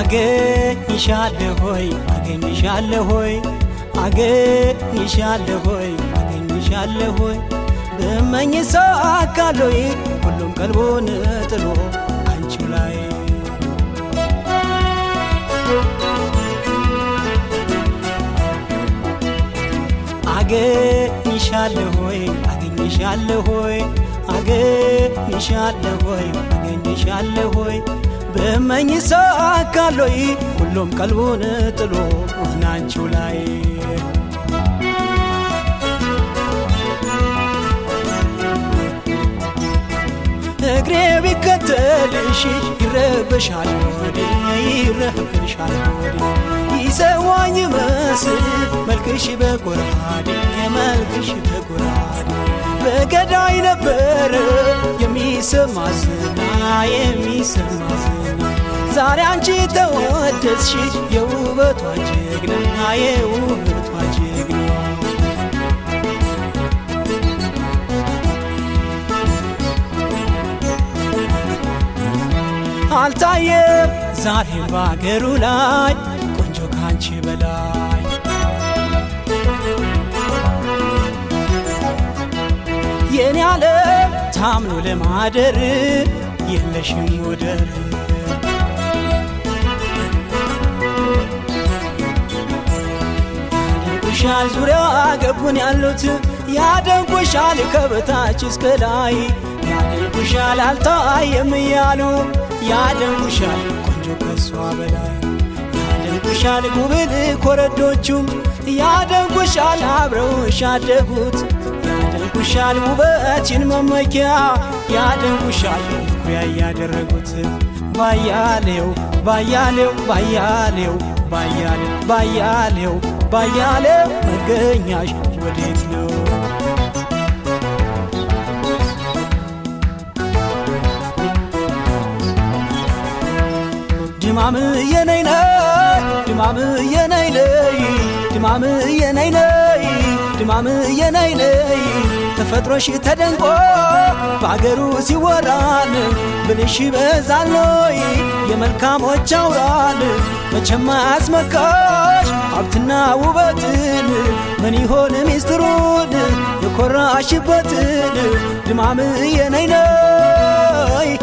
አገኝሻለሁ ሆይ አገኝሻለሁ ሆይ አገኝሻለሁ ሆይ አገኝሻለሁ ሆይ ብመኝ ሳካሎይ ሁሉም ቀልቦን ጥሎ አንቺው ላይ አገኝሻለሁ ሆይ አገኝሻለሁ ሆይ አገኝሻለሁ ሆይ አገኝሻለሁ ሆይ ብመኝ ሳካሎይ ሁሉም ቀልቡን ጥሎ ናንቺው ላይ እግሬ ቢከተልሽ ይረበሻል ወዴ ይረበሻል ወዴ ይሰዋኝ መስል መልክሽ በጎራዴ መልክሽ በጎራዴ በገዳይ ነበረ የሚሰማ ዝና የሚሰማ ዝና ዛሬ አንቺ ተወደስሽ የውበቷ ጀግና የውበቷ ጀግና አልታየም ዛሬም በአገሩ ላይ ቆንጆ ካንቺ በላይ የኔ ዓለም ታምኖ ለማደር የለሽም ወደር ያደንቁሻል ዙሪያ ገቡን ያሉት ያደንቁሻል ከበታች እስከ ላይ ያደንቁሻል አልታየም እያሉ ያደንቁሻል ቆንጆ ከሷ በላይ ያደንቁሻል ጉብል ኮረዶቹም ያደንቁሻል አብረውሽ ያደጉት ያደንቁሻል ውበችን መመኪያ ያደንቁሻል መኩሪያ ያደረጉት ባያሌው ባያሌው ባያሌው ባያሌው ባያሌው ባያሌው መገኛሽ ወዴት ነው? ድማም የነይነይ ድማም የነይነይ ድማም የነይነይ ድማም የነይነይ ተፈጥሮሽ ተደንቆ በአገሩ ሲወራል ብልሽ በዛሎይ የመልካሞች አውራል መቼም አያስመካሽ ሀብትና ውበትን ምን ይሆን ሚስጥሩን የኮራሽበትን ድማም የነይነይ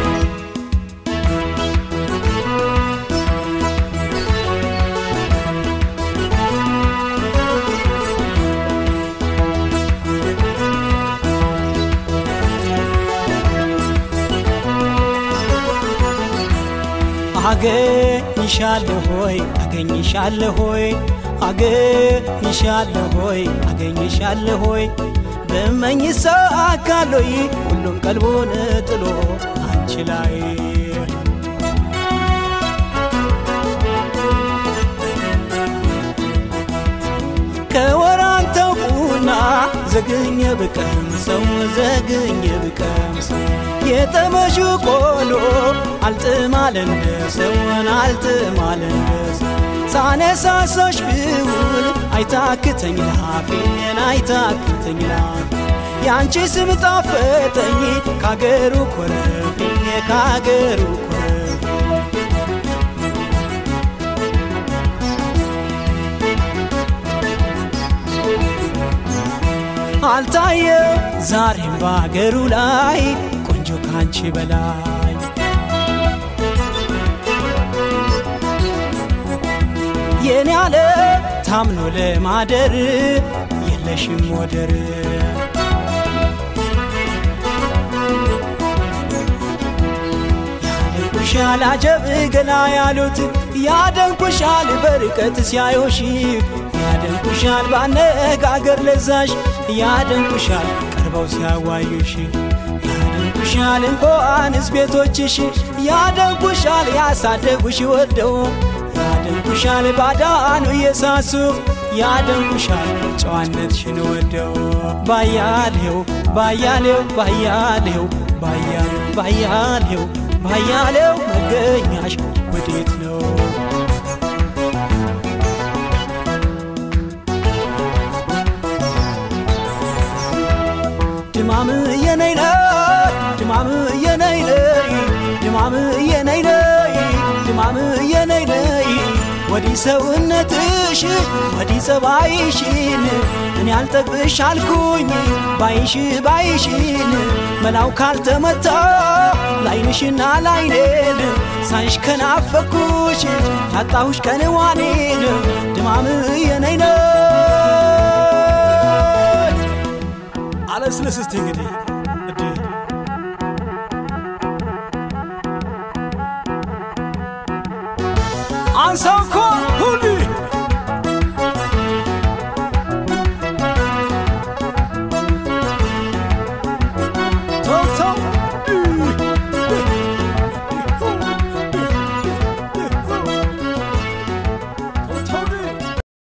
አገኝሻለሁ ሆይ አገኝሻለሁ ሆይ አገኝሻለሁ ሆይ አገኝሻለሁ ሆይ ብመኝ ሳካሎይ ሁሉም ቀልቡን ጥሎ አንቺ ላይ ከወራንተው ቡና ዘግኘ ብቀምሰው ዘግኘ ብቀምሰው የጠመሹ ቆሎ አልጥማል እንደ ሰውን አልጥማል እንደ ሰው ሳነሳሳሽ ብውል አይታክተኝ ላፌን አይታክተኝ ላፌ የአንቺ ስም ጣፈጠኝ ካገሩ ኮረፌ ካገሩ ኮረፌ አልታየው ዛሬም በአገሩ ላይ ቆንጆ ካንቺ በላይ የኔ ዓለም ታምኖ ለማደር የለሽም ወደር ያደንቁሻል አጀብ ገላ ያሉት ያደንቁሻል በርቀት ሲያዩሽ ያደንቁሻል ባነጋገር ለዛሽ ያደንቁሻል ቀርበው ሲያዋዩሽ ያደንቁሻል እንኳንስ ቤቶችሽ ያደንቁሻል ያሳደጉሽ ወደው ያደንቁሻል ባዳኑ እየሳሱ ያደንቁሻል ጨዋነትሽን ወደው ባያሌው ባያሌው ባያሌው ባያሌው ባያሌው ባያሌው መገኛሽ ወዴት ነው? ድማም የነይነይ ድማም የነይነይ ድማም የነይነይ ድማም የነይ ሰውነትሽ ወዲህ ጸባይሽን እኔ አልጠግብሽ አልኩኝ ባይሽ ባይሽን መላው ካልተመታ ላይንሽና ላይኔን ሳይሽ ከናፈኩሽ ያጣሁሽ ቀንዋኔን ድማም የነይነ አለስልስ እስቲ እንግዲህ እድ አንሳው እኮ ሁሉ ተው ተው ተው ተው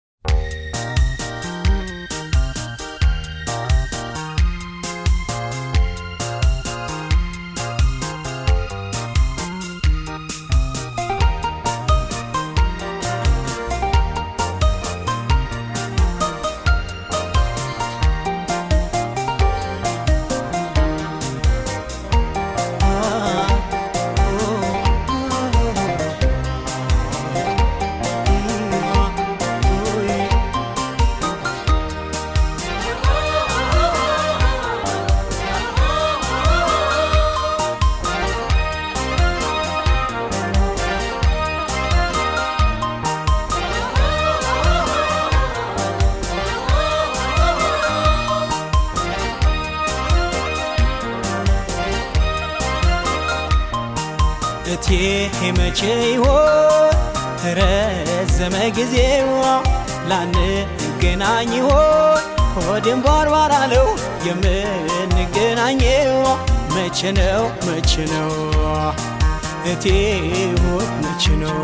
እቴ መቼ ይሆን ረዘመ ጊዜው ላንገናኝ ይሆን ሆዴም ባርባር አለው የምንገናኘው መቼ ነው መቼ ነው እቴ ሆይ መቼ ነው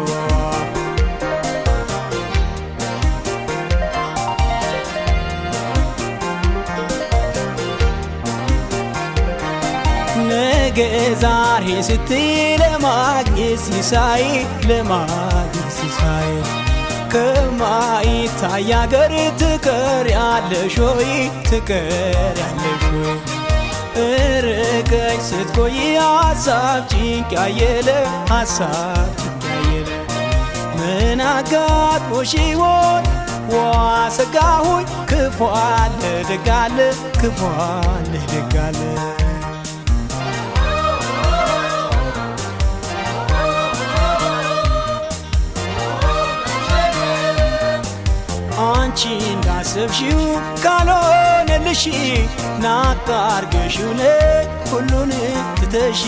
ነገ ዛሬ ስትይ ለማግኘት ሲሳይ ለማግኘት ሲሳይ ከማይታይ አገር ትቀር ያለሽ ሆይ ትቀር ያለሽ ሆይ እርቀሽ ስትቆይ ሀሳብ ጭንቅ ያየለ ሀሳብ ጭንቅ ያየለ ምን አጋጥሞሽ ይሆን ዋ ሰጋሁኝ ክፉ አለ ደግ አለ ክፉ አለ ደግ አለ አንቺ እንዳሰብሽው ካልሆነልሽ ናቃርገሽው ነ ሁሉን ትተሽ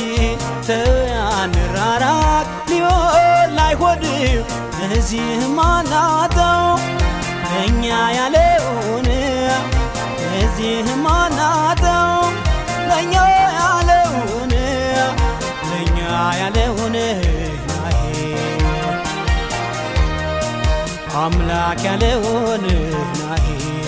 ተያንራራቅ ሊሆን ላይሆን እዚህ ማናተው ለእኛ ያለውን እዚህ ማናተው ለእኛ ያለውን ለእኛ ያለውን ናሄ አምላክ ያለውን ናሄ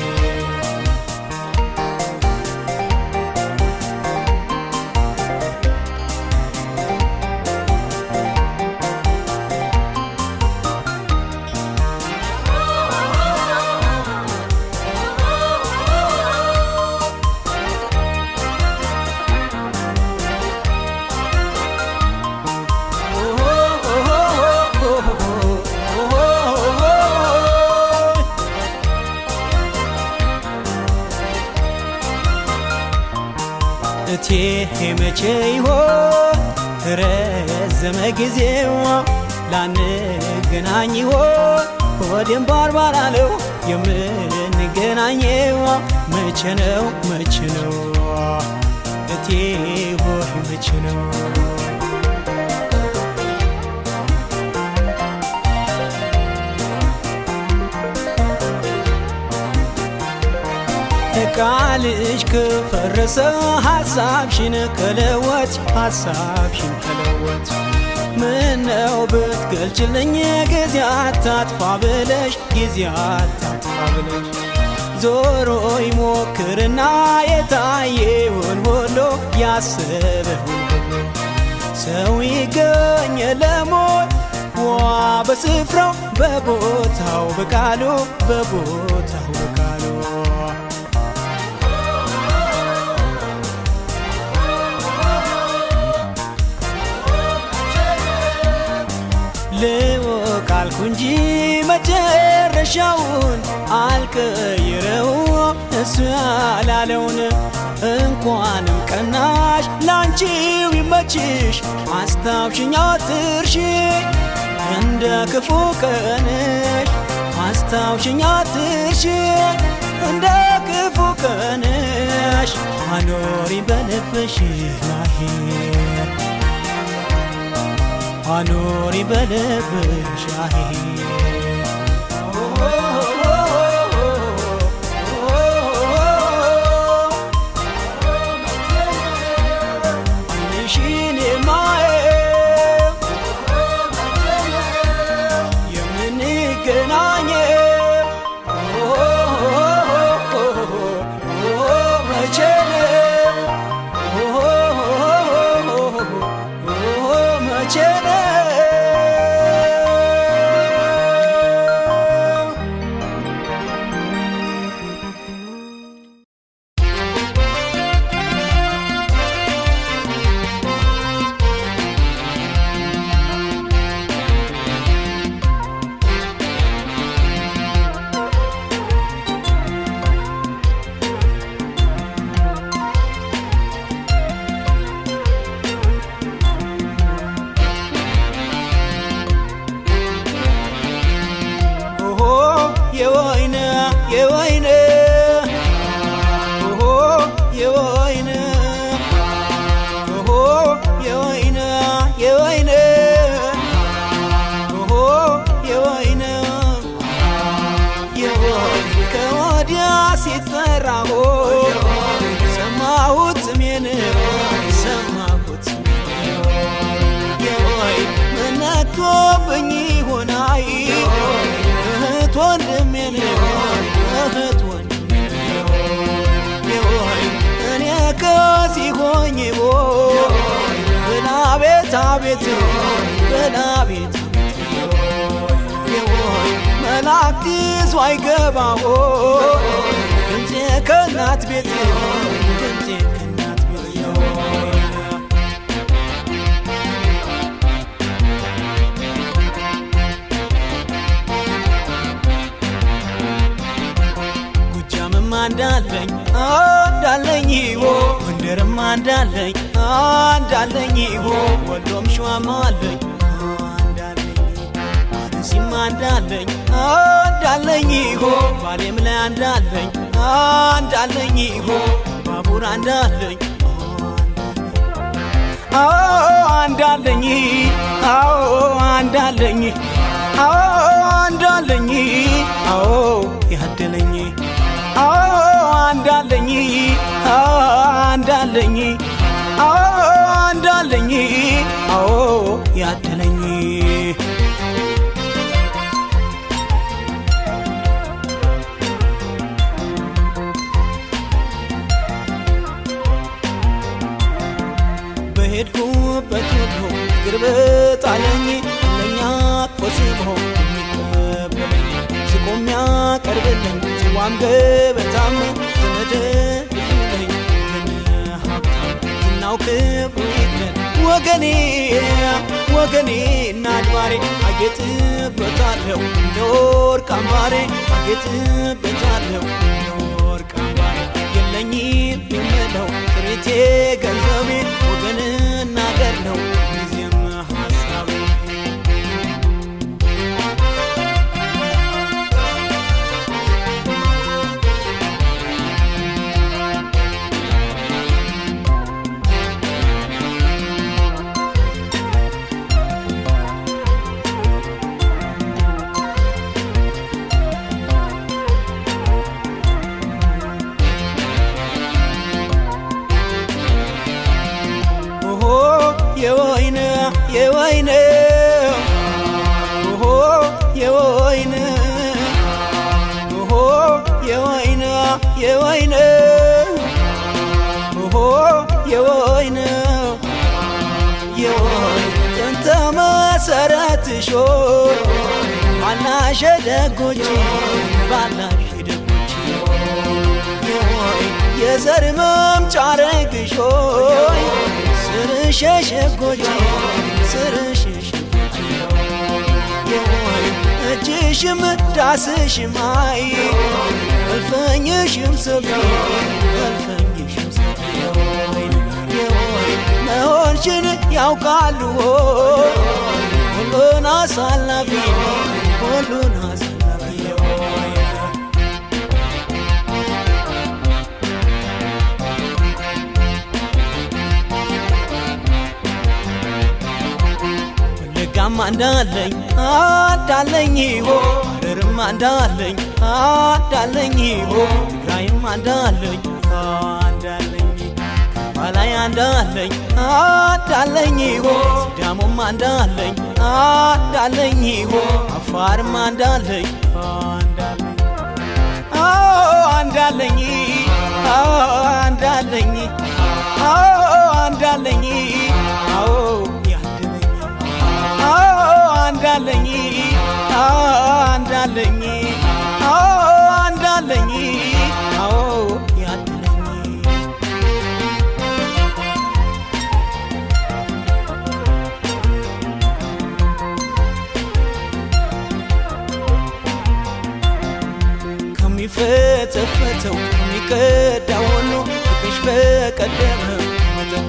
እቴ መቼ ይሆን ረዘመ ጊዜው ላንገናኝ ይሆን ሆዴም ባርባር አለው የምንገናኘው መቼ ነው መቼ ነው እቴ ሆይ መቼ ነው ቃልሽ ከፈረሰ ሐሳብሽን ከለወጥ ሐሳብሽን ከለወጥ ምነው ብትገልጭልኝ ጊዜ አታጥፋ ብለሽ ጊዜ አታጥፋ ብለሽ ዞሮ ይሞክርና የታየውን ሁሉ ያሰበውን ሁሉ ሰው ይገኝ ለሞት ዋ በስፍራው በቦታው በቃሉ በቦታው በቃሉ ልወቅ ካልኩ እንጂ መጨረሻውን አልቀይረው እሱ ያላለውን እንኳንም ቀናሽ ላንቺው ይመችሽ አስታውሽኝ አትርሺ እንደ ክፉ ቀንሽ አስታውሽኝ አትርሺ እንደ ክፉ ቀንሽ አኖሪ በልብሽ ላይ አኖሪ በልብሽ ላይ ዓይንሽን የማየው የምንገናኘው መቼ ነው መቼ ነው ኦሆ የወይነ የወይነ ኦሆ የወይነ ኦሆ የወይነ የወይነ ኦሆ የወይነ የወይን ከወዲያ ሲጠራ ሆ ሰማሁት ስሜን ሰማሁት ስሜን የወይን መነቶብኝ ሆናይ እህት ወንድሜን እህት ወንድሜን የወይን እኔ ከዚህ ሆኜ ቦ ብላ ቤት አቤት ብላ ቤት የወይን መላእክት ይዞ አይገባሆ ድምፄ ከእናት ቤት ድምፄ ከእናት ቤት የወይን ጎጃምም አንዳለኝ አንዳለኝ ሆ ጎንደርም አንዳለኝ አንዳለኝ ሆ ወሎም ሸዋም አለኝ አንዳለኝ አርሲም አንዳለኝ አንዳለኝ ሆ ባሌም ላይ አንዳለኝ አንዳለኝ ሆ ባቡር አንዳለኝ አዎ አንዳለኝ አዎ አንዳለኝ አዎ አንዳለኝ አዎ ያደለኝ አዎ አንዳለኝ አዎ አንዳለኝ አዎ አንዳለኝ አዎ ያደለኝ በሄድኩበት ሁሉ እግር በጣለኝ ለኛ ቆስቦ የሚቀበለኝ ስቆ የሚያቀርብልኝ ጽዋም ገበታም ዘመድ ብዙለኝ ግን ሀብታም ዝናው ክብሩ ይግለን ወገኔ ወገኔ እና አድባሬ አጌጥበታለሁ እንደ ወርቅ አምባሬ አጌጥበታለሁ እንደ ወርቅ አምባሬ የለኝም የምለው ጥሪቴ ገንዘቤ ወገንና አገር ነው ጊዜም ሀሳቤ ኦሆ የወይን የወይን ኦሆ የወይን ኦሆ የወይን የወይን ኦሆ የወይን የወይን ጥንተ መሰረትሾ ባላሸ ደጎች ባላሸ ደጎች የወይን የዘር መምጫ ረግሾይ ስርሸሸጎች ስርሸሸጎች የወይ ዓይንሽም ዳስሽም አይ እልፍኝሽም ሰፊ እልፍኝሽም ሰፊ መሆንሽን ያውቃሉ ሁሉን አሳላፊ ሁሉን አሳላፊ ወለጋም አንዳለኝ አዳለኝ ሐረርም አንዳለኝ አዳለኝ ትግራይም አንዳለኝ አንዳለኝ ባላይ አንዳለኝ አዳለኝ ሲዳሞም አንዳለኝ አዳለኝ አፋርም አንዳለኝ አንዳለኝ አንዳለኝ አንዳለኝ አዎ ያደለኝ አንዳለኝ አንዳለኝ አንዳለኝ አዎ ያደለኝ ከሚፈተፈተው ከሚቀዳው ሁሉ ፍቅርሽ በቀደመ መጠጥ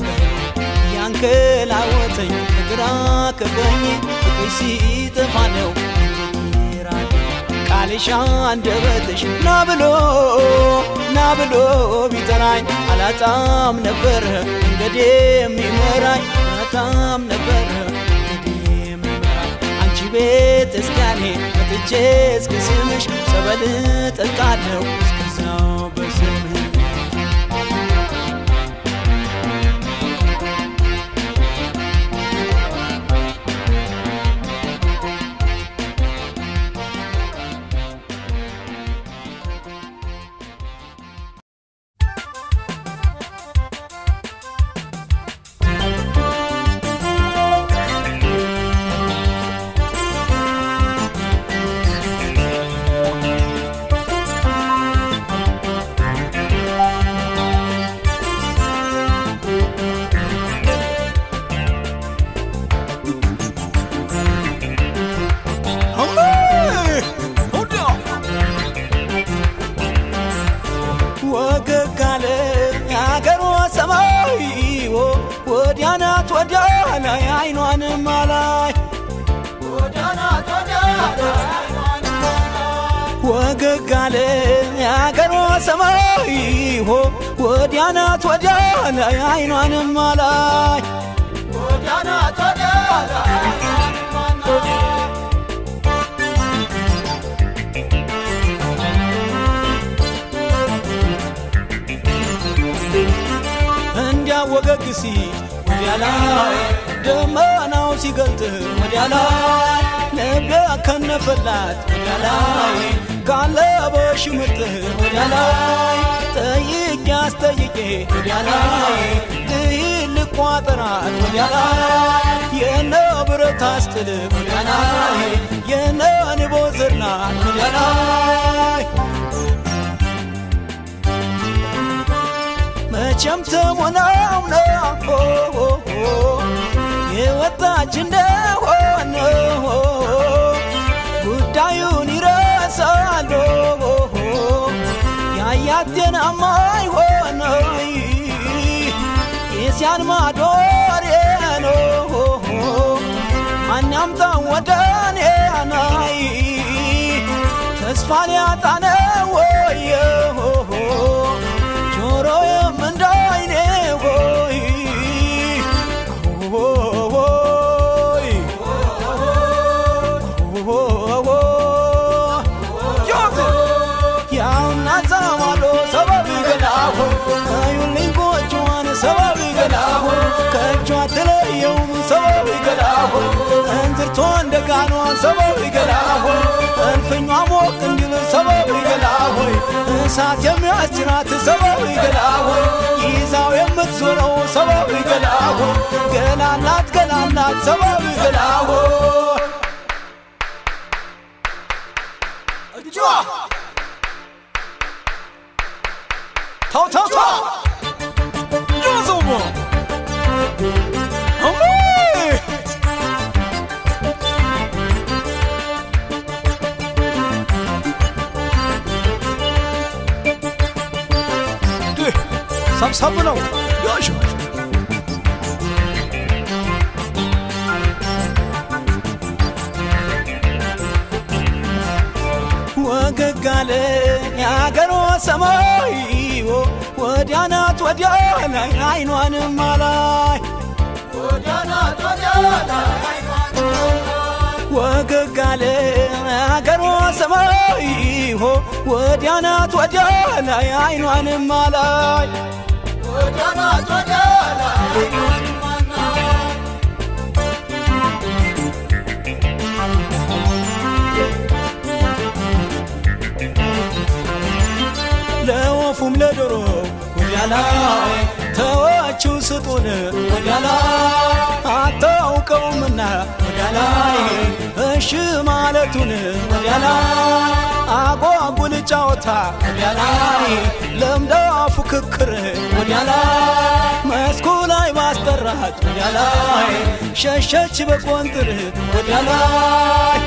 ያንከላወተኝ ከግራ ከቀኝ ፍቅርሽ ሲጠፋ ነው ራቅ ቃልሽ አንደበትሽ ና ብሎ ና ብሎ ቢጠራኝ አላጣም ነበረ መንገዴ የሚመራኝ አላጣም ነበረ መንገዴ የሚመራኝ አንቺ ቤት እስካኔ መጥቼ እስከ ስምሽ ጸበል ጠጣለሁ እስከዛው በስምህ ወገግ አለ የአገሯ ሰማይ ወዲያ ናት ወዲያ ላይ አይኗንም አላይ ወገግ አለ የአገሯ ሰማይ ወዲያ ናት ወዲያ ላይ አይኗንም አላይ እንዲያ ወገግ ሲል ወዲያ ላይ ደመናው ሲገልጥ ወዲያ ላይ ልቤ ከነፈላት ወዲያ ላይ ጋለበሽ ምርጥህ ወዲያ ላይ ጠይቄ አስጠይቄ ወዲያ ላይ ልሂድ ልቋጥራት ወዲያ ላይ የነ ብረት አስጥል ወዲያ ላይ የነ ንቦ ዝር ናት ወዲያ ላይ መቼም ተሞናው ነው የወጣች እንደሆነ ጉዳዩን ይረሳሉ ያያት ጤናማ ይሆነ የዚያን ማዶሬ ነው ማን ያምጣው ወደ እኔ ናይ ተስፋ ሊያጣ ነው ወይ ጆሮዬም እንደ ዓይኔ ሆይ ሆይ ያውና ዛማሎ ሰበብ ገላሆ አዩልኝ ጎጆዋን ሰበብ ገላሆ ከእጇ ትለየውም ሰበብ ገላሆ እንዝርቷ እንደ ጋኗ ሰበብ ገላሆ እልፍኟ ሞቅ እንዲል ሰበብ ገላሆ እሳት የሚያስጭራት ሰበብ ገላሆ ይዛው የምትዞረው ሰበብ ገላሆ ገላላት ገላላት ሰበብ ገላሆ እጇ ተው ተው ተው ጆዞሞ ሰብሰብ ነው ዮሽ ወገግ አለ የአገሯ ሰማይ ወዲያ ናት ወዲያ ላይ አይኗንም አላይ ወገግ አለ የአገሯ ሰማይ ወዲያ ናት ወዲያ ላይ አይኗንም አላይ ለወፉም ለዶሮ ወዲያ ላይ ተዋችው ስጡን ወዲያ ላይ አታውቀውምና ወዲያ ላይ እሺ ማለቱን ወዲያ ላይ አጓጉል ጫወታ ወዲያ ላይ ለምዳ ፉክክር ወዲያ ላይ መስኩ ላይ ማስጠራት ወዲያ ላይ ሸሸች በቆንጥር ወዲያ ላይ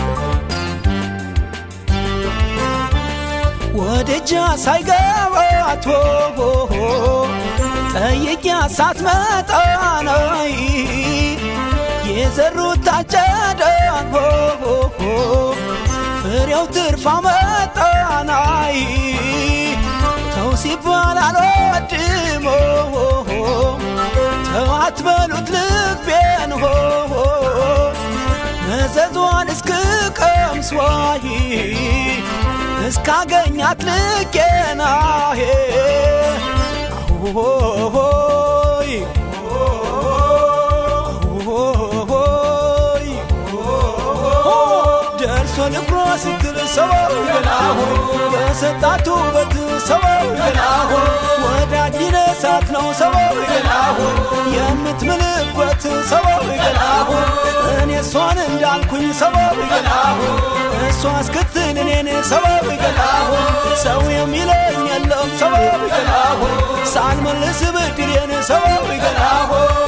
ወደጃ ሳይገባት ጠይቂያ ሳትመጣ ነይ የዘሩት ታጨደ ፍሬው ትርፋ መጣናይ ተው ሲባል አልወድም ተው አትበሉት ልቤን ሆ መዘዟን እስክቀምስዋይ እስካገኛት ልኬናሄ አሆይ አሆይ ደርሶ ልብሮ ስትል ሰበው ገላሆ በሰጣቱ በት ሰበው ገላሆ ወዳጅ ነሳት ነው ሰበው ገላሆ የምትምልበት ሰበው ገላሆ እኔ እሷን እንዳልኩኝ ሰበው ገላሆ እሷ እስክትል እኔን ሰበብ ገላሆ ሰው የሚለኝ የለም ሰበብ ገላሆ ሳልመልስ ብድሬን ሰበብ ገላሆ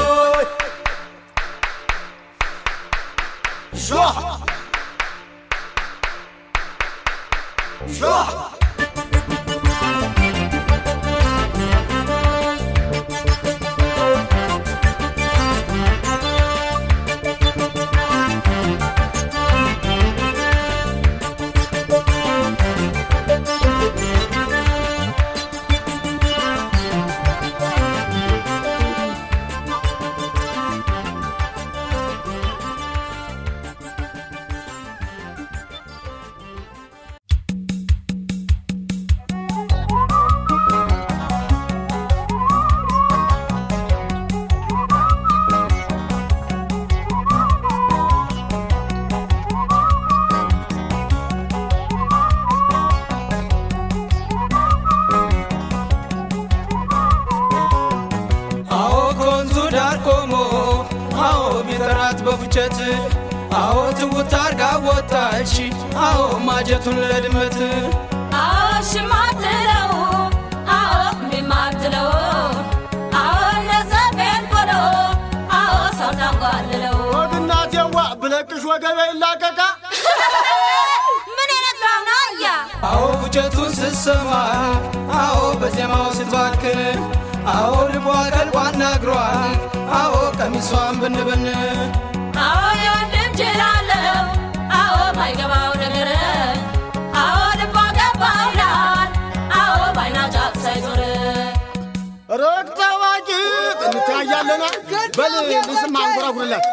አዎ ከወንዙ ዳር ቆሞ አዎ ቢጠራት በፉጨት አዎ ትውት አርጋ ወጣች አዎ ማጀቱን ለድመት አዎ ሽማትለው አዎ እምቢማትለው አዎ ለሰፌን ቆሎ አዎ ሰው ታንጓልለው ወግናቴዋ ብለቅሽ ወገቤ ይላቀቃ ምን አይነት ራና አያ አዎ ፉጨቱን ስትሰማ አዎ በዜማው ስትባክን አዎ ልቧ ቀልቧና እግሯን አዎ ቀሚሷን ብንብን አዎ የወንድም ጅላለው አዎ ማይገባው ነገር አዎ ልቧ ገባው ይላል አዎ ባይና ጫፍ ሳይዞር ረግ ታዋቂ እንተያያለና በል ልስም አንጎራጉርላት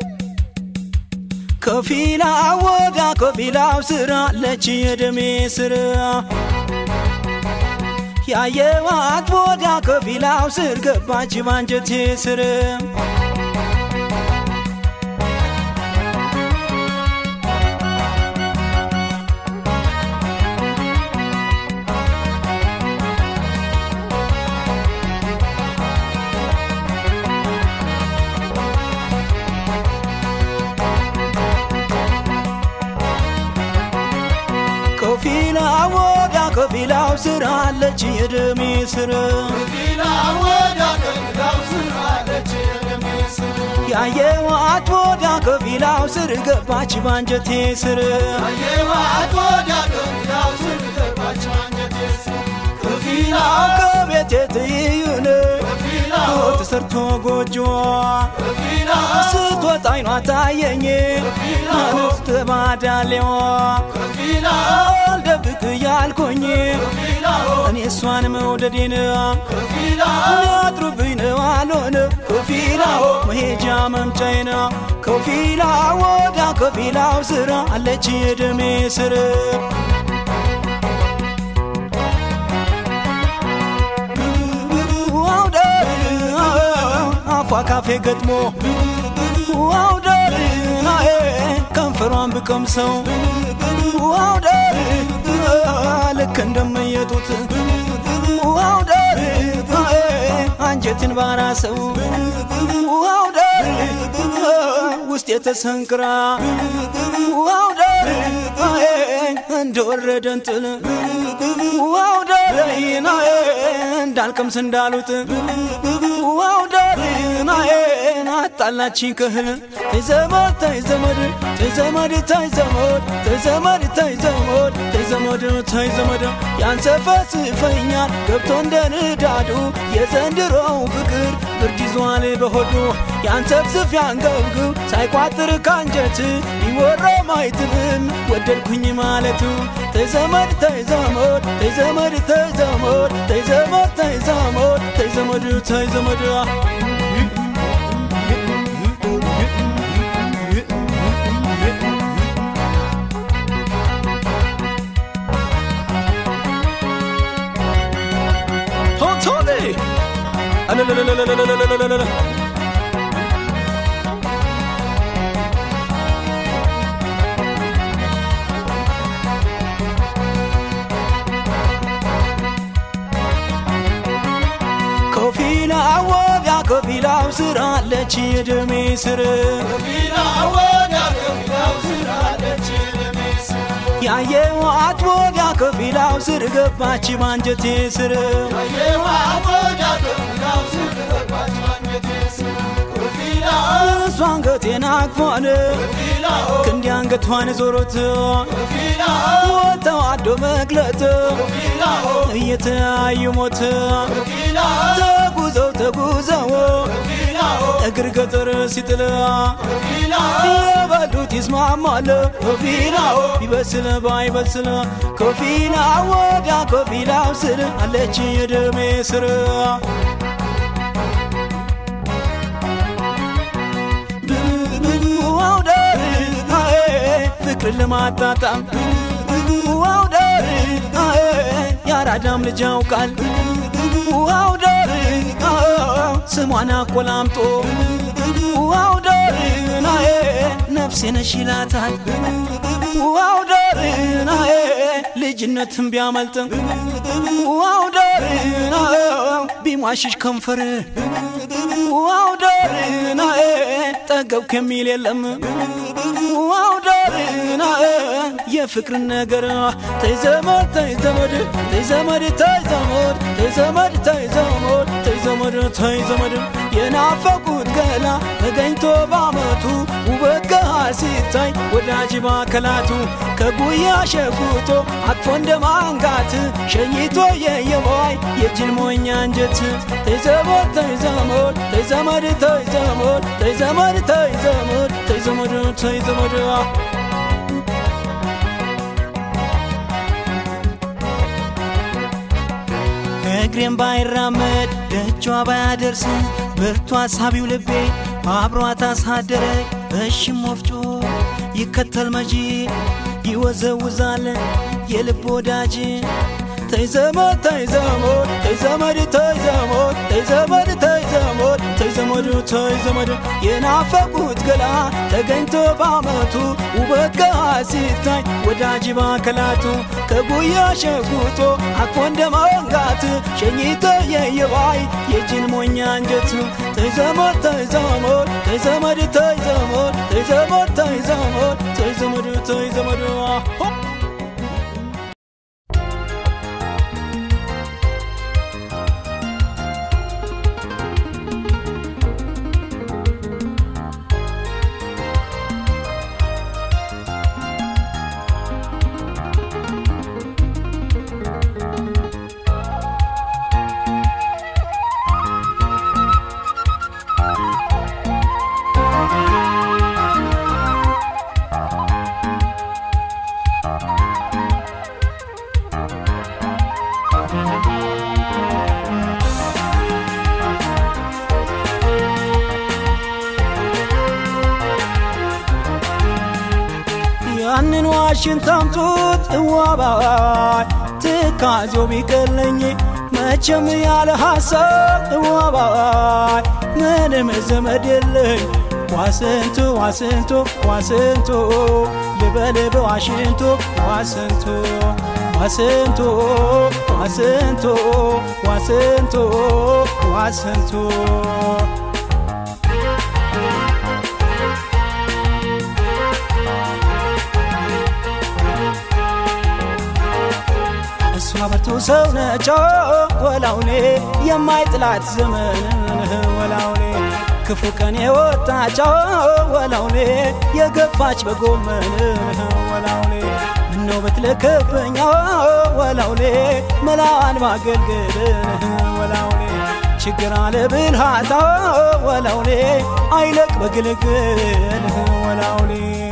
ከፊላ ወዳ ከፊላው ስራ ለች የደሜ ስር ያየዋት ወዳ ከፊላው ስር ገባች ባንጀቴ ስር ከፊላ ወዳ ከፊላው ስር አለች የደሜ ስር ያየዋት ወዳ ከፊላው ስር ገባች ባንጀቴ ስር ከፊላ ከቤቴ ትይዩን ተሰርቶ ጎጆ ስትወጣ አይኗ ታየኝ ማለት ባዳሌዋ አልደብቅ እያልኩኝ እኔ እሷን መውደዴን ሊያጥሩብኝ ነው አልሆነ ከፊላ መሄጃ መምጫዬን ከፊላ ወዳ ከፊላው ስራ አለች የደሜ ስር አፏ ካፌ ገጥሞ ዋውደር ናዬ ከንፈሯን ብቀምሰው ዋውደር ልክ እንደመየጡት ዋውደር ናዬ አንጀትን ባራሰው ዋውደር ውስጥ የተሰንቅራ ዋውደር ናዬ እንደወረደ እንጥል ዋውደር ናዬ እንዳልቀምስ እንዳሉት ዋውደር ናዬ አጣላችኝ ክህል ተዘመድ ተዘመድ ተዘመድ ተዘመድ ተዘመድ ተዘመድ ተዘመድ ተዘመድ ያንሰፈስፈኛል ገብቶ እንደ ንዳዱ የዘንድሮው ፍቅር ብርድ ይዟል በሆዱ ያንሰፍስፍ ያንገብግብ ሳይቋጥር ካንጀት ቢወራ ማይትምም ወደድኩኝ ማለቱ ተዘመድ ተዘመድ ተዘመድ ተዘመድ ተዘመድ ተዘመድ ተዘመድ ተዘመድ Tony! ከፊላ ወዲያ ከፊላው ስራ አለች የደሜ ስር ያየዋት ወዲያ ከፊላው ስር ገባች ባንጀቴ ስር እሷ አንገቴን አቅፏን ክንዲ አንገቷን ዞሮት ወተዋዶ መግለጥ እየተያዩ ሞት ተጉዘው ተጉዘው እግር ገጠር ሲጥል የበሉት ይስማማል ከፊላው ቢበስል ባይበስል ከፊላ ወዳ ከፊላው ስር አለች የደሜ ስር ዋውደር ፍቅርን ለማጣጣም ዋውደር የአራዳም ልጅ ያውቃል ዋውደር ስሟን አቆላምጦ ዋውደር ናዬ ነፍሴ ነሽ ይላታል ዋውደር ናዬ ልጅነትን ቢያመልጥም ዋውደር ናዬ ቢሟሽሽ ከንፈር ዋውደር ናዬ ጠገብኩ የሚል የለም ዋውደር ናዬ የፍቅርን ነገር ተይዘመድ ተይዘመድ ተይዘመድ ተይዘመድ ተይዘመድ ተይዘመድ ተይዘመድ ተይዘመድ የናፈቁት ገላ ተገኝቶ ባመቱ ውበት ገሃር ሲታይ ወዳጅ ባከላቱ ከጉያ ሸጉቶ አቅፎ እንደ ማንጋት ሸኝቶ የየዋይ የጅል ሞኛ አንጀት ተይዘመድ ተይዘመድ ተይዘመድ ተይዘመድ ተይዘመድ ተይዘመድ ተይዘመድ ተይዘመድ እግሬም ባይራመድ ደጇ ባያደርስ ብርቱ አሳቢው ልቤ አብሯት አሳደረ እሽም ወፍጮ ይከተል መጂ ይወዘውዛል የልብ ወዳጅ ተይዘመድ ተይዘመድ ተይዘመድ ተይዘመድ ተይዘመድ ተይዘመድ ተይዘመድ ተይዘመድ የናፈቁት ገላ ተገኝቶ ባመቱ ውበት ገሃር ሲታይ ወዳጅ ባከላቱ ከጉያ ሸጉጦ አቅፎ እንደ መንጋት ሸኝቶ የየባይ የጅን ሞኛ አንጀት ተይዘመድ ተይዘመድ ተይዘመድ ተይዘመድ ተይዘመድ ተይዘመድ ተይዘመድ ተይዘመድ ያንን ዋሽንት አምጡት እዋባይ ትካዜው ቢቀለኝ መቼም ያለ ሐሳብ እዋባይ ምንም ዘመድ የለኝ ዋስንቱ ዋስንቱ ዋስንቱ ልበል በዋሽንቱ ዋስንቱ ዋስንቱ ዋስንቱ ዋስንቱ ዋስንቱ እሷ በርቱ ሰው ነች ወላውሌ የማይጥላት ዘመን ወላውሌ ክፉ ቀን የወጣች ወላውሌ የገፋች በጎመን ወላውሌ ምነው ብትልክብኝ ወላውሌ መላዋን ማገልገል ወላውሌ ችግር አለ ብልሃታ ወላውሌ አይለቅ በግልግል ወላውሌ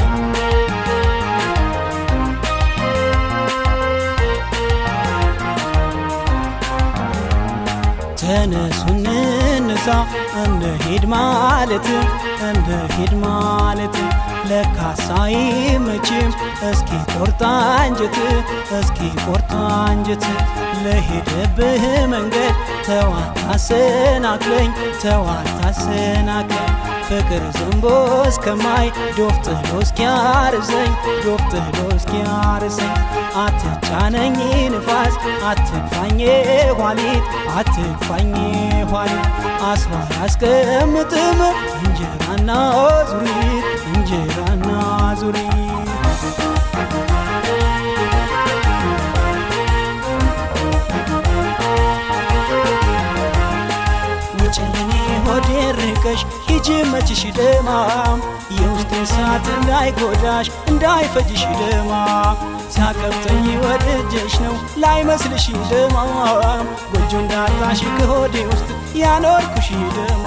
ተነሱ እንነሳ እንሂድ ማለት እንሂድ ማለት ለካሳ አይመችም እስኪ ቆርጣ አንጀት እስኪ ቆርጣ አንጀት ለሄደብህ መንገድ ተዋት አሰናክለኝ ተዋት አሰናክለኝ ፍቅር ዘንቦ እስከማይ ዶፍ ጥሎ እስኪያርሰኝ ዶፍ ጥሎ እስኪያርሰኝ አትጫነኝ ንፋስ አትግፋኝ ኋሊት አትግፋኝ ኋሊት አስሮ አያስቀምጥም እንጀራና ዙሪት እንጀራና ዙሪት ውጭልኝ ሆዴ ርቀሽ ሂጂ መችሽ ደማም የውስጥ እሳት እንዳይጎዳሽ እንዳይፈጅሽ ደማ ሲያቀብጠኝ ወድጀሽ ነው ላይመስልሽ ደማም ጎጆ እንዳጣሽ ከሆዴ ውስጥ ያኖርኩሽ ደማ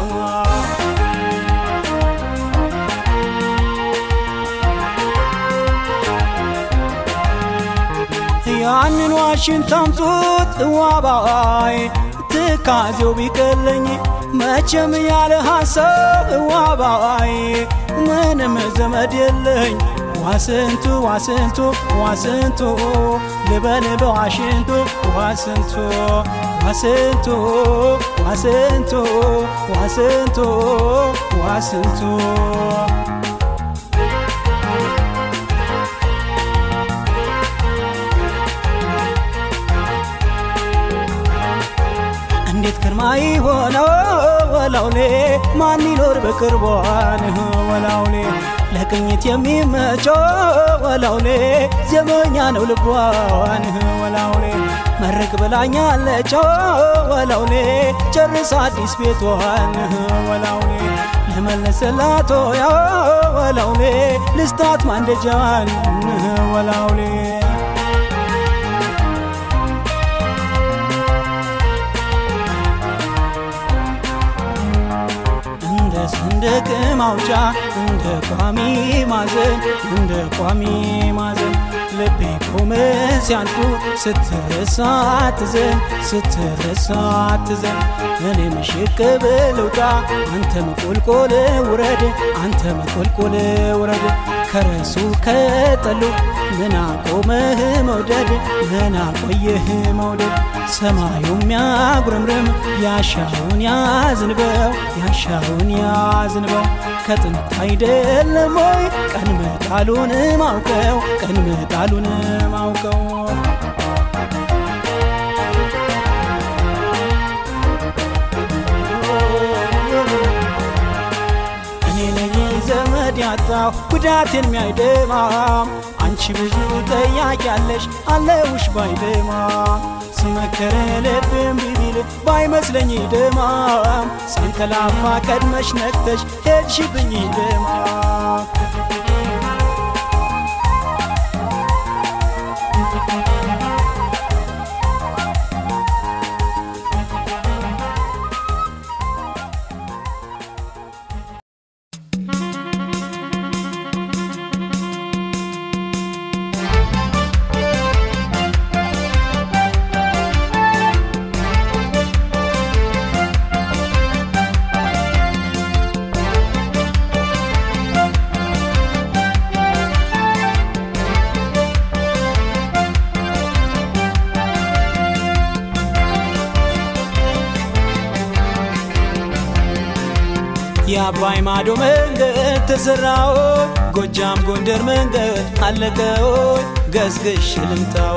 ያንን ዋሽንት አምጡት እዋባይ ትካዜው ቢቀለኝ መቼም ያለ ሐሳብ እዋባይ ምንም ዘመድ የለኝ ዋስንቱ ዋስንቱ ዋስንቱ ልበል በዋሽንቱ ዋስንቱ ዋስንቱ ዋስንቱ ዋስንቱ ዋስንቱ እንዴት ግርማ ሆነው ወላውሌ ማን ይኖር በቅርቧን ወላውሌ ለቅኝት የሚመቸው ወላውሌ ዘመኛ ነው ልቧን ወላውሌ መርቅ ብላኛለች ወላውሌ ጨርስ አዲስ ቤቷን ወላውሌ ለመለሰላት ያ ወላውሌ ልስታት ማንደጃን ወላውሌ እንደ ሰንደቅ ማውጫ እንደ ቋሚ ማዘን እንደ ቋሚ ማዘን ልቤ ቆመ ሲያልፉ ስትረሳ ትዘን ስትረሳ ትዘን እኔም ሽቅብ ልውጣ አንተም ቁልቁል ውረድ አንተም ቁልቁል ውረድ ከረሱ ከጠሉ ምን አቆመህ መውደድ ምን አቆየህ መውደድ ሰማዩ የሚያጉረምርም ያሻውን ያዝንበው ያሻውን ያዝንበው ከጥንት አይደለም ወይ ቀን መጣሉን ማውቀው ቀን መጣሉን ማውቀው እኔ ነኝ ዘመድ ያጣሁ ጉዳቴን የሚያይደማም አንቺ ብዙ ጠያቂ ያለሽ አለውሽ ባይደማ ስመከረ ልብም ቢቢል ባይመስለኝ ደማም ሳንከላፋ ቀድመሽ ነቅተሽ ሄድሽብኝ ደማም የአባይ ማዶ መንገድ ተሰራው ጎጃም ጎንደር መንገድ አለቀው ገዝግሽ ልምታው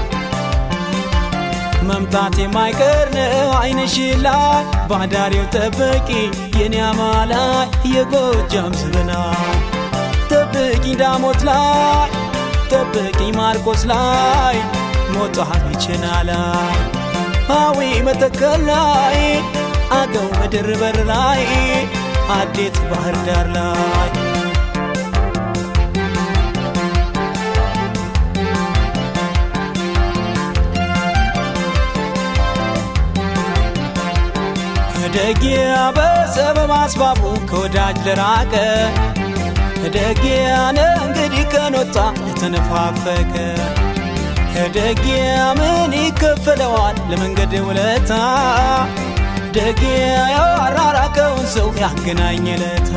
መምጣት የማይቀር ነው አይንሽ ላይ ባዳሪው ጠበቂ የኔ አማላይ የጎጃም ስብና ጠብቂ ዳሞት ላይ ጠብቂ ማርቆስ ላይ ሞጣ ቢችና ላይ አዊ መተከል ላይ አገው ምድር በር ላይ አዴት ባህር ዳር ላይ ደጊያ በሰበብ አስባቡ ከወዳጅ ለራቀ ደጊያነ እንግዲህ ከኖታ የተነፋፈቀ ደጊያ ምን ይከፈለዋል ለመንገድ ውለታ ደጊያ ያራራቀውን ሰው ያገናኘለታ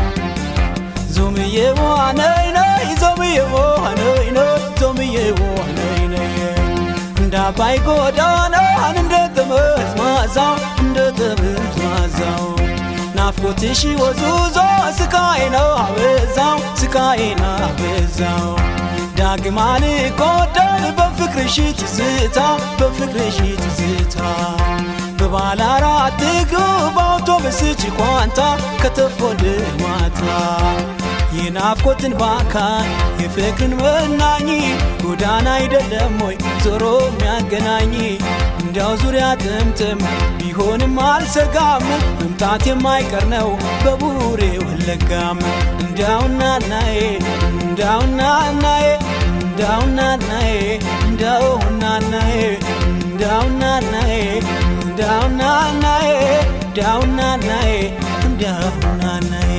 ዞምዬዋ ነይ ነይ ዞምዬዋ ነይ ነይ ዞምዬዋ ነይ ነይ እንደ አባይ ጎዳናን እንደ ጠመዝማዛው እንደ ጠመዝማዛው ናፍቆትሽ ወዙዞ ስቃይ ነው አበዛው ስቃይ ነው አበዛው ዳግም አልጎዳም በፍቅርሽ ትዝታ በፍቅርሽ ትዝታ በባለ አራት እግሩ በአውቶብስ ጭቋንታ ከተፎል ማታ የናፍቆትን ባካን የፍቅርን መናኝ ጎዳና አይደለም ወይ ዞሮ የሚያገናኝ እንዲያው ዙሪያ ጥምጥም ቢሆንም አልሰጋም መምጣት የማይቀር ነው በቡሬ ወለጋም እንዳውና ናዬ እንዳውና ናዬ እንዳውና ናዬ እንዳውና ናዬ እንዳውና ናዬ እንዳውና ናዬ እንዳውና ናዬ እንዳውና ናዬ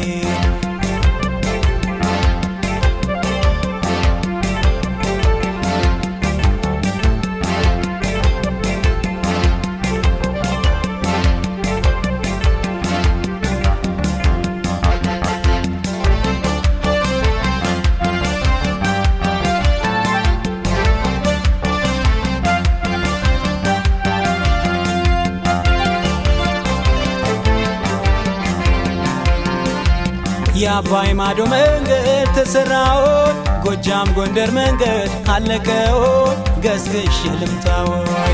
የአባይ ማዶ መንገድ ተሰራው ጎጃም ጎንደር መንገድ አለቀው ገዝግሽ ልምታው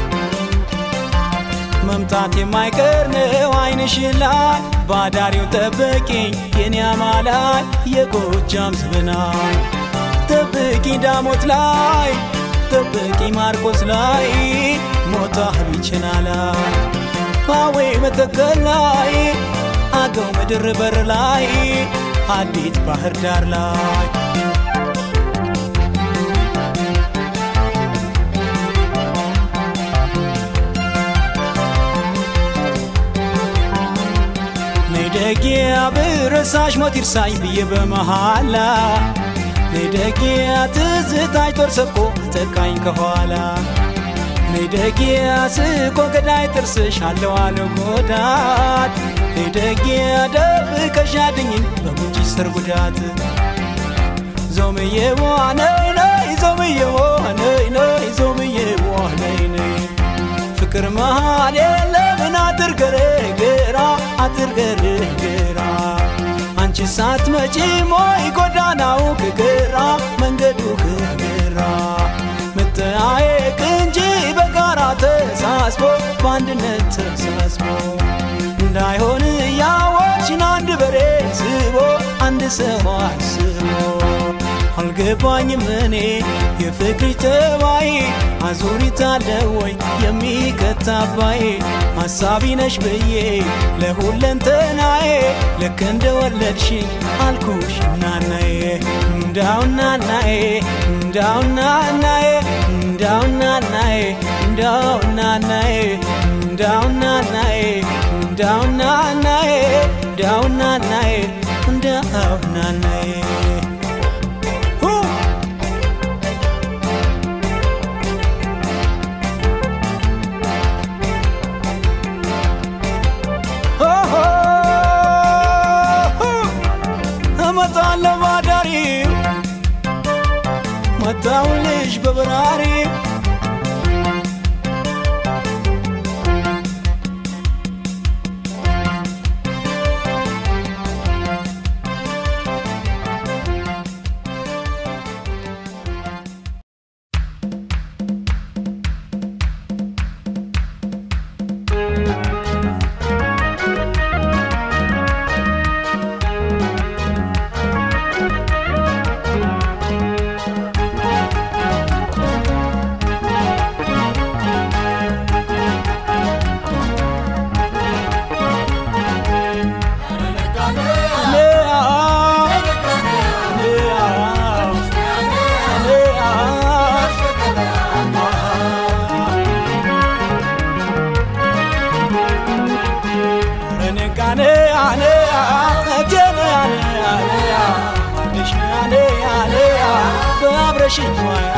መምጣት የማይቀር ነው አይንሽ ላይ ባዳሪው ጠብቂኝ የኔ አማላይ የጎጃም ዝብናይ ጠብቂ ዳሞት ላይ ጠብቂ ማርቆስ ላይ ሞታ ቢችና ላይ ፓዌ መተከል ላይ አገው ምድር በር ላይ አዲት ባህር ዳር ላይ ነይደጊያ ብረሳሽ ሞት ይርሳኝ ብዬ በመሃላ ነይደጊያ ትዝታሽ ጦር ሰብቆ አጠቃኝ ከኋላ ነይደጊያ ስቆ ገዳይ ጥርስሽ አለው አለው ጎዳት ነይደጊያ ደብቀሽ አድኝኝ በጉንጭ ስር ጉዳት ዞምዬዋ ነይ ነይ ዞምዬዋ ነይ ነይ ዞምዬዋ ነይ ነይ ፍቅር መሃል የለምን አጥር ገረገራ አጥር ገረገራ አንቺ ሳትመጪ ሞይ ጎዳናው ከገራ መንገዱ ከገራ መጠያየቅ እንጂ በጋራ ተሳስቦ በአንድነት ተሳስቦ እንዳይሆን ያዋችን አንድ በሬ ስቦ አንድ ሰው አስቦ አልገባኝም እኔ የፍቅር ተባይ አዙሪት አለ ወይ የሚከታባይ ሐሳቢ ነሽ ብዬ ለሁለንተናዬ ልክ እንደ ወለድሽኝ አልኩሽ እናናዬ እንዳውናናዬ እንዳውናናዬ እንዳውናናዬ እንዳውናናዬ እንዳውናናዬ እንዳውናናዬ እንዳውናናዬ እንዳውናናዬ እመጣለሁ ባዳሪ መጣሁልሽ በበራሪ ባብረሽኝ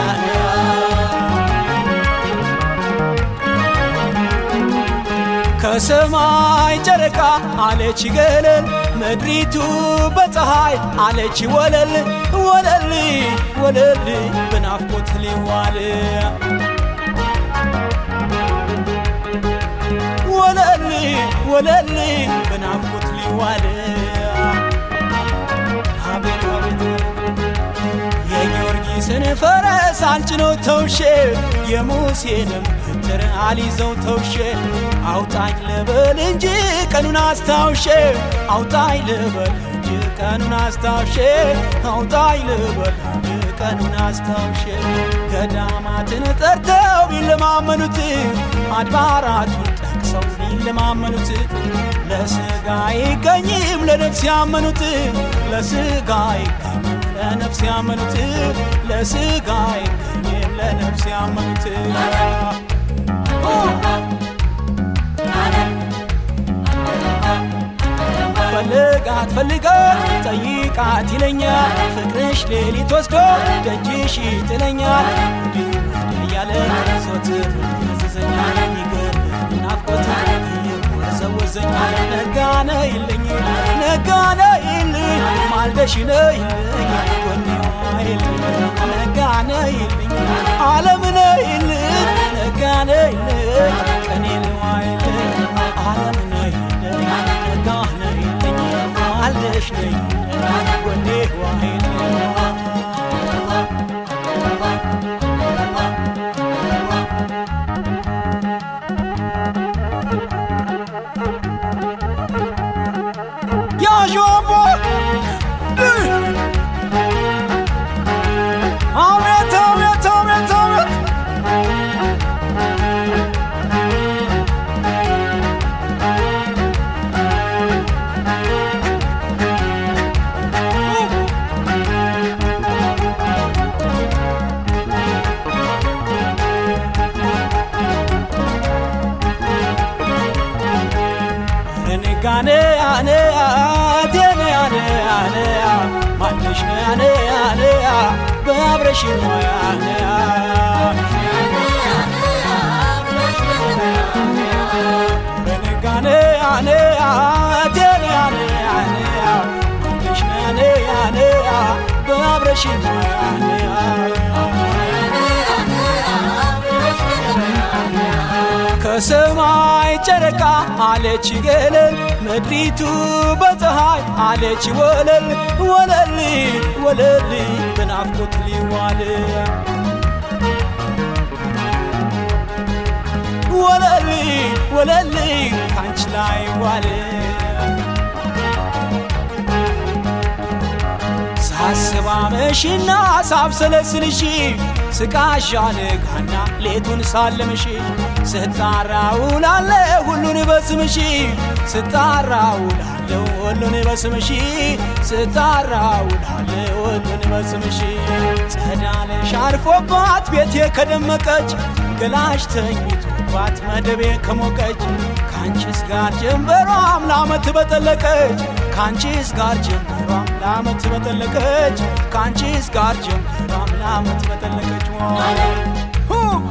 ከሰማይ ጨረቃ አለች ገለል ምድሪቱ በፀሐይ አለች ወለል ወለል ወለል በናፍቆት ሊዋል ወለል ወለል በናፍቆት ሊዋል አቤት አቤት የጊዮርጊስን ፈረስ አልጭነው ተውሼ የሙሴንም በትር አልይዘው ተውሼ አውጣኝ ልበል እንጂ ቀኑን አስታውሼ አውጣኝ ልበል እንጂ ቀኑን አስታውሼ አውጣኝ ልበል እንጂ ቀኑን አስታውሼ ገዳማትን ጠርተው ቢለማመኑት አድባራቱን ጠቅሰው ቢለማመኑት ለስጋ አይገኝም ለነፍስ ያመኑት ለስጋ አይገኝም ለነፍስ ያመኑት ለስጋ አይገኝም ለነፍስ ያመኑት ፈልጋት ፈልጋት ጠይቃት ይለኛል ፍቅርሽ ሌሊት ወስዶ ደጅሽ ይጥለኛል እንዲህ ወዲህ እያለ ዞትር ያዘዘኛል ይገር ናፍቆት እየወዘወዘኛል ነጋነ ይልኝ ነጋነ ይልኝ ማልደሽ ነይልኝ ጎኔዋ ይልኝ ነጋነ ይልኝ ዓለምነ ይልኝ ነጋነ ይልኝ ቀኔልዋ ይልኝ ዓለምነ ይልኝ ነጋነ ይልኝ ማልደሽ ነይልኝ ጎኔዋ ይልኝ ያዦቦ አቤት አቤት አቤት አቤት ነጋኔ አኔ አቴኔ አኔ አኔ ማንሽ አኔ አኔ በአብረሽ ሞያኔ ነጋኔ አኔ አቴኔ አኔ አኔ ማንሽ አኔ አኔ በአብረሽ ሞያኔ ከሰማይ ጨረቃ አለች ገለል ምድሪቱ በፀሐይ አለች ወለል ወለል ወለል በናፍቆት ሊዋል ወለል ወለል ካንቺ ላይ ዋል ሳስባ መሽና ሳብሰለስልሽ ስቃሻን ጋና ሌቱን ሳለምሽ ስጣራ ውላለ ሁሉን በስምሽ ስጣራ ውላለ ሁሉን በስምሽ ስጣራ ውላለ ሁሉን በስምሽ ጸዳለሽ አርፎባት ቤቴ ከደመቀች ገላሽ ተኝቶባት መደቤ ከሞቀች ከአንቺስ ጋር ጀንበሯም ለአመት በጠለቀች ከአንቺስ ጋር ጀንበሯም ለአመት በጠለቀች ከአንቺስ ጋር ጀንበሯም ለአመት በጠለቀች ሁ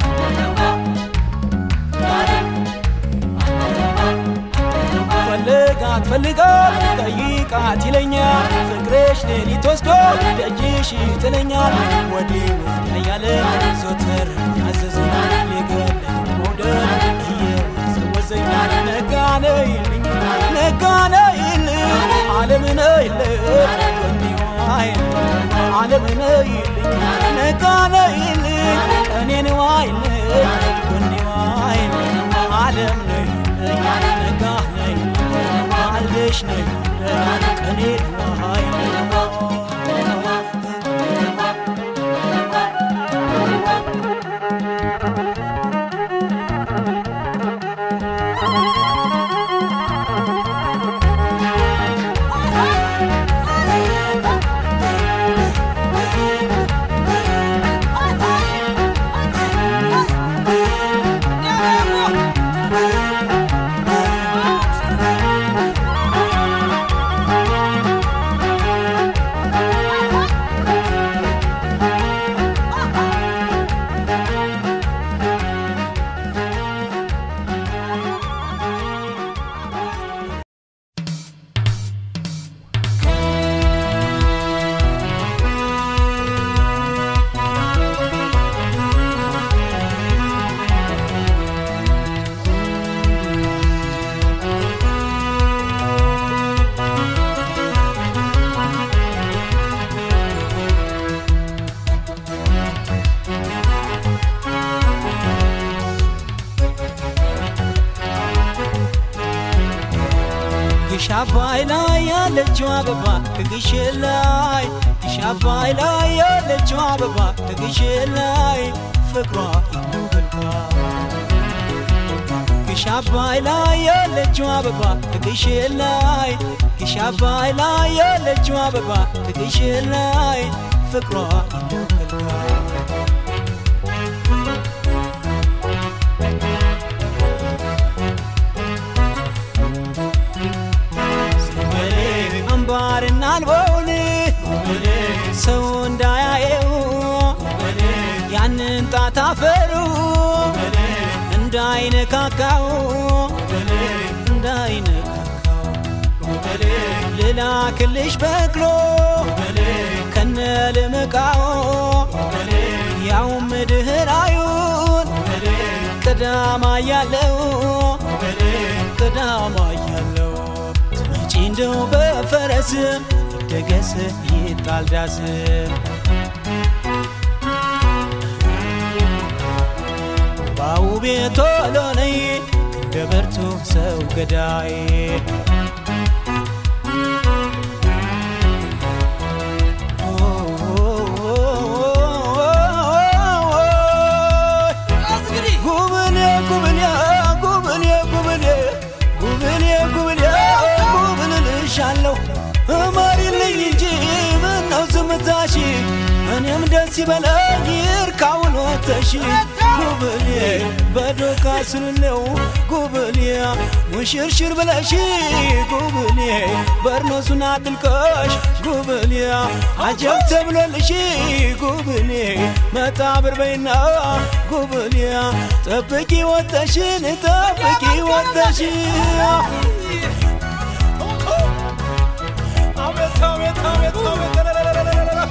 ፈልጋት ፈልጋት ጠይቃት ይለኛል ፍቅርሽ ሌሊት ወስዶ ደጅሽ ይጥለኛል ወዲህ ወዲያ እያለ ዞትር ያዘዘኛል ሊገለኝ መውደድ እየወዘወዘኛል ነጋነ ይልኝ ነጋነ ይልኝ ዓለምነ ይልኝ ጎኒዋ ይልኝ ዓለምነ ይልኝ ነጋነ ይልኝ ቀኔንዋ ይልኝ ጎኒዋ ይልኝ ዓለም ነው ይልኝ ነጋ ነው ይልኝ አልደሽ ነው ይልኝ ቀኔንዋ ይልኝ አባይ ላይ ያለችው አበባ ከግሽን ላይ ግሽ አባይ ላይ ያለችው አበባ ከግሽን ላይ ፍቅሯ ይኖርባ ግሽ አባይ ላይ ያለችው አበባ ከግሽን ላይ ግሽ አባይ ላይ ያለችው አበባ ከግሽን ላይ ፍቅሯ ይኖርባ አምባርና አልበውን ሰው እንዳያየው ያንን ጣት አፈሩ እንዳይነካካው እንዳይነካካው ልላክልሽ በቅሎ ከነ ልምቃው ያው ምድህራዩን ቅዳማ ያለው ቅዳማ ያለው ትመጪ እንደው በፈረስ ይደገስ ይጣል ዳስ ባው ቤቶ ሎነይ እንደ በርቱ ሰው ገዳይ ጉብኔ ጉብኔ ጉብኔ ጉብኔ ጉብኔ ጉብኔ ጉብል ልሻለሁ እመሪልኝ እንጂ ምነው ዝምታሽ እኔም ደስ ይበለኝ ይርካውን ወተሽ ጉብኔ በዶቃ ስልለው ጉብኔ ሙሽርሽር ብለሽ ጉብኔ በርኖሱን አጥልቀሽ ጉብኔ አጀብ ተብሎልሽ ጉብኔ መጣብር በይና ጉብኔ ጠብቂ ወተሽን ጠብቂ ወተሽ አቤት አቤት አቤት አቤት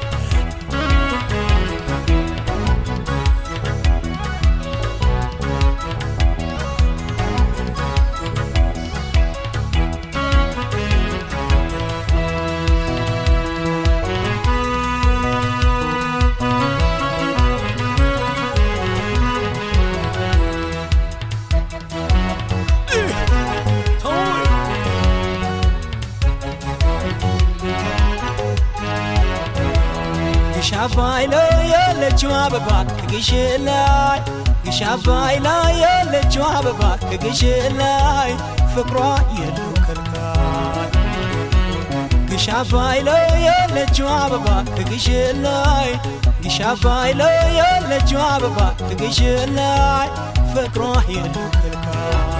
ግሽ አባይ ላይ ያለችው አበባ ከግሽን ላይ ግሽ አባይ ላይ ያለችው አበባ ከግሽን ላይ ፍቅሯ የለው ከልካይ ግሽ አባይ ላይ ያለችው አበባ ከግሽን ላይ ግሽ አባይ ላይ ያለችው አበባ ከግሽን ላይ ፍቅሯ የለው ከልካይ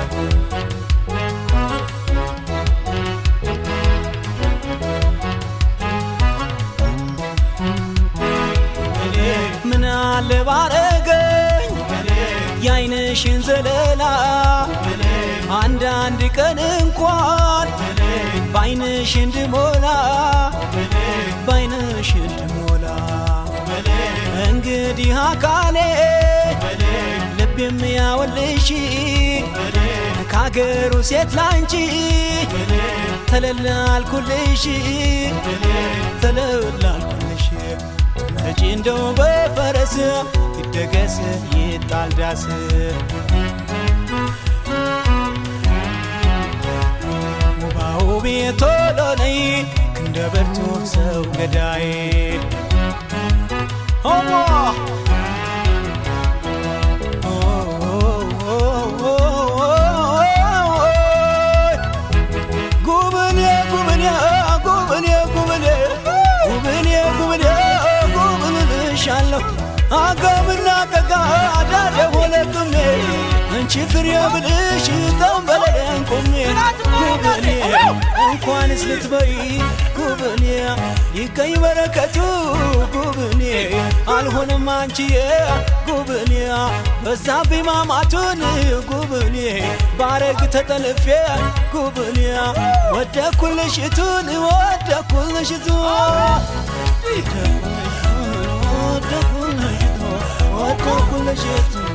ምን አለ ባረገኝ የአይንሽን ዘለላ አንዳንድ ቀን እንኳን በአይንሽ እንድሞላ በአይንሽ እንድሞላ እንግዲህ አካሌ ልብ የሚያወልሽ ከአገሩ ሴት ላንቺ ተለላልኩልሽ ተለላልኩልሽ መጪ እንደው በፈረስ ይደገስ ይጣል ዳስ ውባው ቤቶ ሎነይ ክንደ በርቱ ሰው ገዳይ ሆሞ ጉብኔ ጉብኔ ጉብኔ ጉብኔ ጉብኔ ጉብኔ ጉብልልሻለሁ አገምና ቀጋ ዳደ ሆለቅሜ አንቺ ፍሬ ብልሽ ጠንበለለን ቆሜ ጉብኔ እንኳንስ ልትበይ ጉብኔ ይገኝ በረከቱ ጉብኔ አልሆንም አንቺዬ ጉብኔ በዛብኝ ማማቱን ጉብኔ ባረግ ተጠልፌ ጉብኔ ወደኩልሽቱን ወደኩልሽቱ ወደኩልሽቱ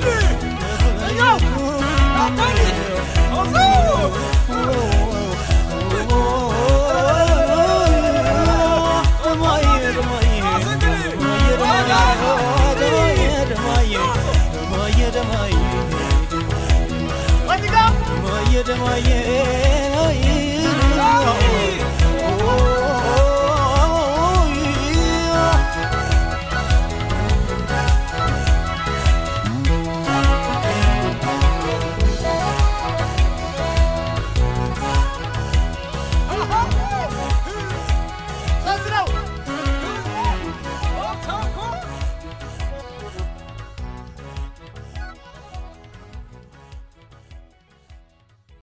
ደማዬ